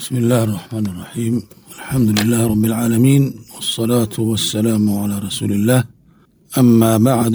بسم الله الرحمن الرحيم الحمد لله رب العالمين والصلاة والسلام على رسول الله أما بعد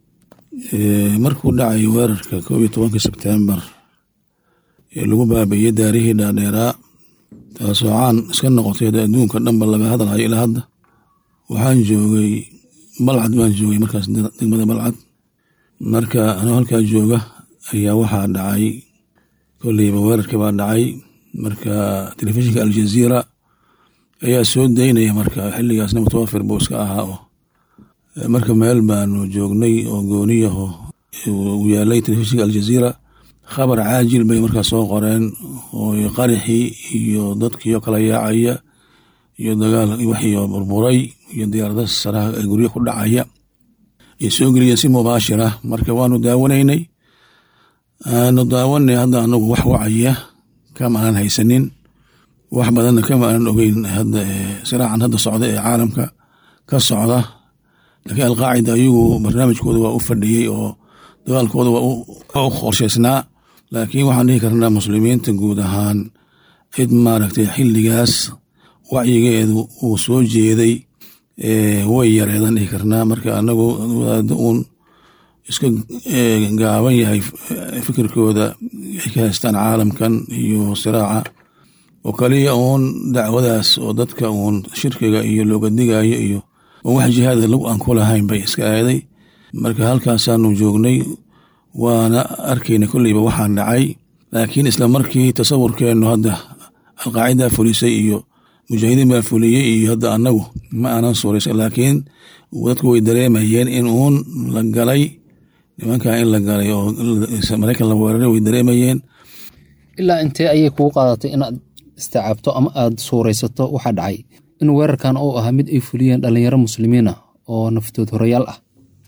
markuu dhacay weerarka koob iyo tobanka sebtembar ee lagu baabiiyey daarihii dhaadheeraa taasoo caan iska noqotay adduunka dhanba laga hadalhayo ilaa hadda waxaan joogay balcad baan joogay markaas degmada balcad marka anoo halkaa jooga ayaa waxaa dhacay kolleyba weerarkii baa dhacay marka telefishinka aljaziira ayaa soo daynaya marka xiligaasna mutawafir buu iska ahaa oo marka meel baanu joognay oo gooniyaho uu yaalay telefishinka aljaziira khabar caajil bay markaa soo qoreen oo qarixii iyo dadkiio kala yaacaya iyo dagaal wixii burburay iyo diyaarada saraha ee guryo ku dhacaya ay soo geliyeen si mubaashira marka waanu daawanaynay aanu daawanay hadda anagu wax wacaya kama aanan haysanin wax badanna kama aanan ogeyn hadda siraacan hadda socda ee caalamka ka socda laakiin alqaacida ayagu barnaamijkooda waa u fadhiyey oo dagaalkooda waa u qorshaysnaa laakiin waxaan dhihi karnaa muslimiinta guud ahaan cid maaragtay xilligaas wacyigeedu uu soo jeeday way yareedan dhihi karnaa marka anagu wadaado uun iska gaaban yahay fikirkooda ay ka haystaan caalamkan iyo siraaca oo kaliya uun dacwadaas oo dadka uun shirkiga iyo looga digayo iyo wax jihaada lagu aan ku lahayn bay iska aaday marka halkaasaanu joognay waana arkayna kolleyba waxaan dhacay laakiin isla markii tasawurkeennu hadda alqaacidaa fulisay iyo mujaahidiin baa fuliyey iyo hadda annagu ma aanan suuraysa laakiin dadku way dareemayeen in uun la galay nimankaa in la galay oo maraykan la weeraray way dareemayeen ilaa intee ayay kugu qaadatay inaad istacaabto ama aad suuraysato waxaa dhacay in weerarkan uu ahaa mid ay fuliyeen dhalinyaro muslimiin ah oo naftood horayaal ah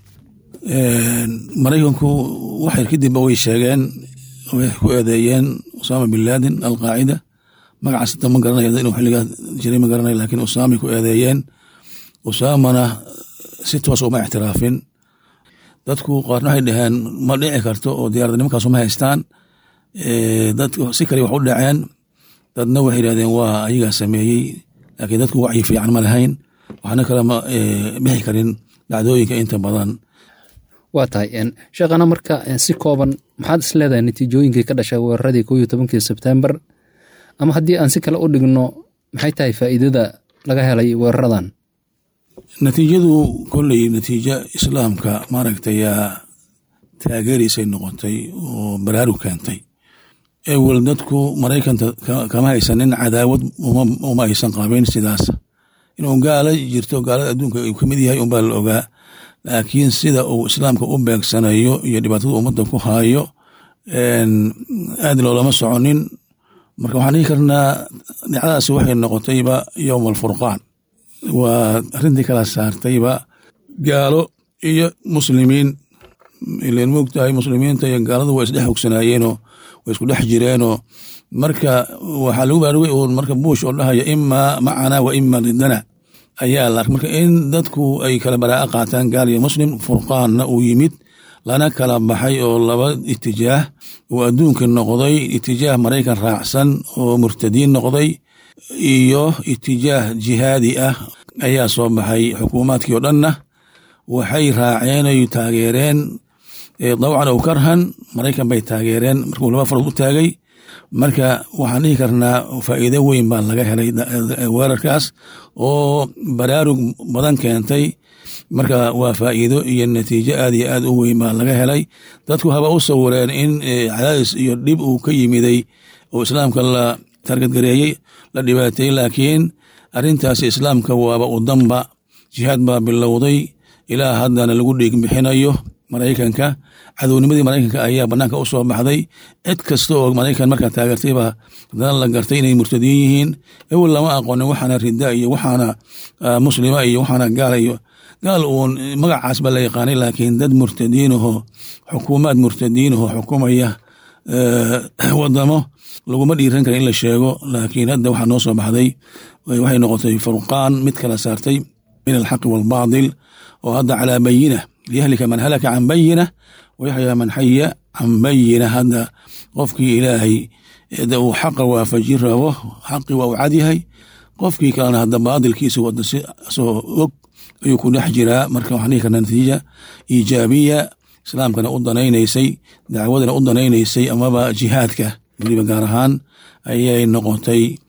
maraykanku waxyar kadibba way sheegeen way ku eedeeyeen usaama bin laadin alqaacida magacaas hata ma garanayo inuu xilligaa jiray ma garanayo laakiin usaamay ku eedeeyeen usaamana si toos uma ictiraafin dadku qaarna waxay dhaheen ma dhici karto oo diyarada nimankaas uma haystaan dad si kale wax u dhaceen dadna waxay yidhahdeen waa ayagaa sameeyey laakiin dadku wacyi fiican ma lahayn waxna kale ma bixi karin dhacdooyinka inta badan waa tahay sheekhana marka si kooban maxaad is leedahay natiijooyinkii ka dhashay weeraradii koo iyo tobankii sebtembar ama haddii aan si kale u dhigno maxay tahay faa'iidada laga helay weeraradan natiijadu kolley natiijo islaamka maaragtayaa taageeraysay noqotay oo baraarug keentay ewel dadku maraykanta kama haysanin cadaawad uma aysan qabin sidaas inuu gaala jirto gaalada adduunka uu kamid yahay unbaa la ogaa laakiin sida uu islaamka u beegsanayo iyo dhibaatada ummadda ku haayo aad loolama soconin marka waxaan dhihi karnaa dhacdadaasi waxay noqotayba yowm alfurqaan waa arrintii kala saartayba gaalo iyo muslimiin ilan moogtahay muslimiinta iyo gaaladu waa isdhex hogsanaayeenoo way isku dhex jireenoo marka waxaa lagu baarugay uun marka buush oo dhahaya imaa macana wa ima ridana ayaa la marka in dadku ay kala baraa'a qaataan gaal iyo muslim furqaanna uu yimid lana kala baxay oo laba itijaah uu adduunka noqday itijaah maraykan raacsan oo murtadiin noqday iyo itijaah jihaadi ah ayaa soo baxay xukuumaadkii oo dhanna waxay raaceen ay taageereen dawcan ow karhan maraykan bay taageereen markuu laba farood u taagay marka waxaan dhihi karnaa faa'iido weyn baa laga helay weerarkaas oo baraarug badan keentay marka waa faa'iido iyo natiijo aad iyo aad u weyn baa laga helay dadku haba u sawireen in cadaadis iyo dhib uu ka yimiday oo islaamka la targadgareeyey la dhibaateeyey laakiin arrintaasi islaamka waaba u danba jihaad baa bilowday ilaa haddana lagu dhiig bixinayo maraykanka cadownimadii maraykanka ayaa banaanka u soo baxday cid kasta oo maraykan markaa taageertayba haddana la gartay inay murtadiin yihiin ewel lama aqoonin waxaana rida iyo waxaana muslima iyo waxaana gaala iyo gaal uun magacaas baa la yaqaanay laakiin dad murtadiinahoo xukuumaad murtadiinahoo xukumaya wadamo laguma dhiiran kara in la sheego laakiin hadda waxaa noo soo baxday waxay noqotay furqaan mid kala saartay min alxaqi waalbaadil oo hadda calaa bayina liyahlika man halaka can bayina wayaxyaa man xaya can bayina hadda qofkii ilaahay de uu xaqa waafajin rabo xaqii waa u cadyahay qofkii kalena hadda baadilkiisa wada si asagoo og ayuu ku dhex jiraa marka waxaan dhihi karnaa natiija iijaabiya islaamkana u danaynaysay dacwadana u danaynaysay amaba jihaadka weliba gaar ahaan ayay noqotay